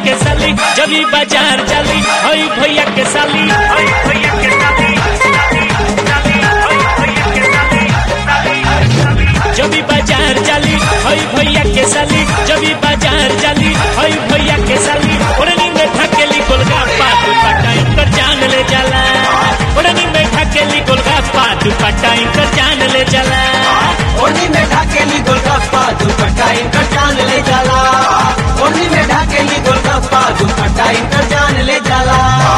के साली जब ई बाजार जाली हई भैया के साली हई भैया के साली साली, हई भैया के साली, साली, जब ई बाजार जाली हई भैया के साली जब ई बाजार जाली हई भैया के साली ओढ़नी में ढकेली गोलगप्पा दुपट्टा इनकर जान ले जाला ओढ़नी में ढकेली गोलगप्पा दुपट्टा इनकर जान ले जाला ओढ़नी में ढाकेली गोलगप्पा दुपट्टा इनकर जान ले जाला ओढ़नी में ढाकेली गोलगप्पा दुपट्टा इनकर जान ले जाला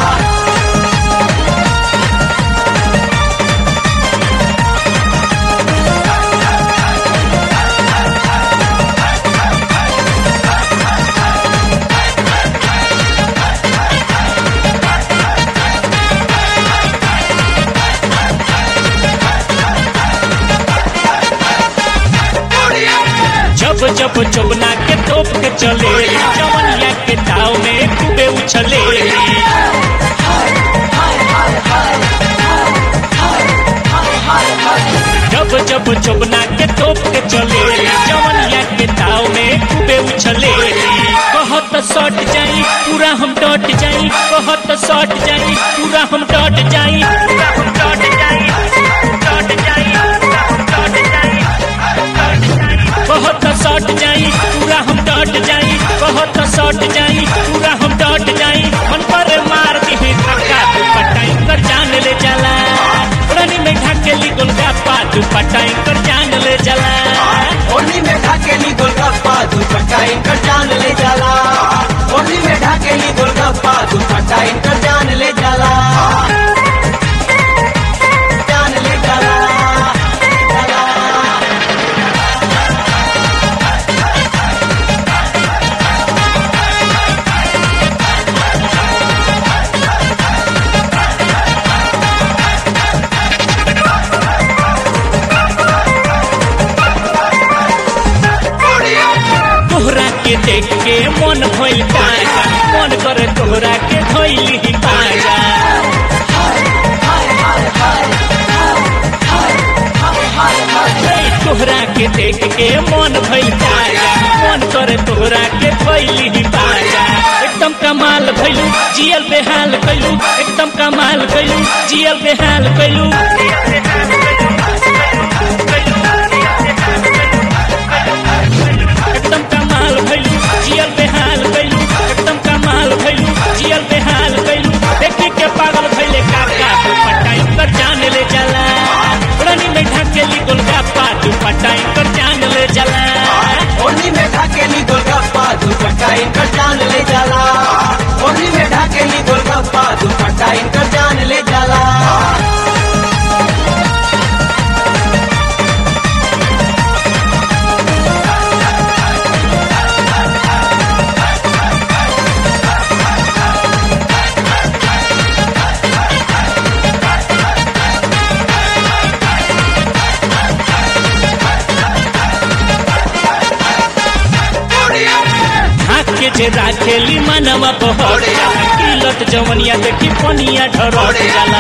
जब जब चौबना के तोप के चले जवनिया के ताव में खूबे उछले जब जब चौबना के तोप के चले जवनिया के ताव में खूबे उछले कहत सट जाई पूरा हम डट जाई कहत सट जाई पूरा हम डट जाई पूरा हम डट जाई डट जाई पूरा हम डट जाई बहुत सट जाई पूरा हम डट जाई बहुत सट जाई पूरा हम डट जाई मन पर मार दी धक्का दुपट्टा कर जान ले जाला रानी में ढकेली गोलगप्पा दुपट्टा कर जान ले जाला ओढ़नी में ढाकेली गोलगप्पा दुपट्टा इनकर जान ले जाला ओढ़नी में ढाकेली गोलगप्पा दुपट्टा इनकर जान ले जाला जान ले जाला जाला। तोहरा के देख के मन भइल ताजा मन करे तोहरा के धइली ही ताजा तोहरा के देख के मन भइल ताजा मन करे तोहरा के धइली ही ताजा एकदम कमाल भइलू जियल बेहाल कइलू एकदम कमाल कइलू जियल बेहाल कइलू एकदम कमाल भइलू जियल बेहाल कइलू एकदम कमाल भइलू जियल बेहाल कइलू देखी के पागल भइले काका दुपट्टा इनकर जान ले जाला रानी में ढकेली गोलगप्पा दुपट्टा इनकर जान ले जाला ओढ़नी में ढाकेली गोलगप्पा दुपट्टा इनकर जान ले जाला ओढ़नी में ढाकेली गोलगप्पा दुपट्टा इनकर जान ले जाला हाथ के जे राखेली मनवा बहर जाला किलत जवनिया देखी पनिया ढरट जाला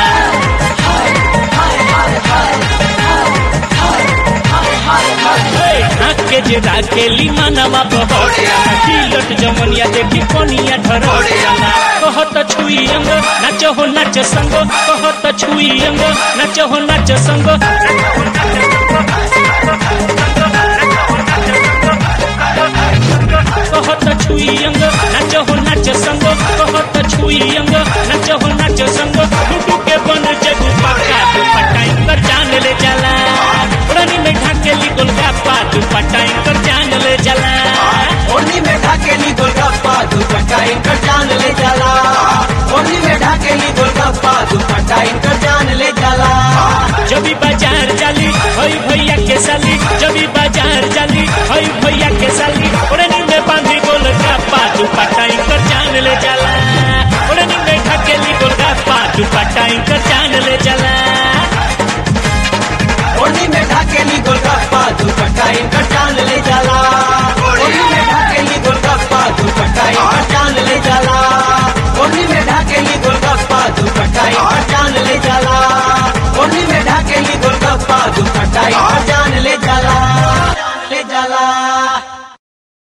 हाथ के जे राखेली मनवा बहर जाला किलत जवनिया देखी पनिया ढरट जाला कहत छुई अंग नाच हो नाच संग कहत छुई अंग नाच हो नाच संग कहत छुई अंग नाच हो नाच संग कहत छुई अंग नाच हो नाच संग लुटू के बन जगू पक्का दुपट्टा इनकर जान ले जाला रानी में ढाकेली गोलगप्पा दुपट्टा इनकर जान ले जाला ओढ़नी में ढाकेली गोलगप्पा दुपट्टा इनकर जान ले जाला ओढ़नी में ढाकेली गोलगप्पा दुपट्टा इनकर जान ले जाला जब ई बाजार जाली हई भैया के साली जब ई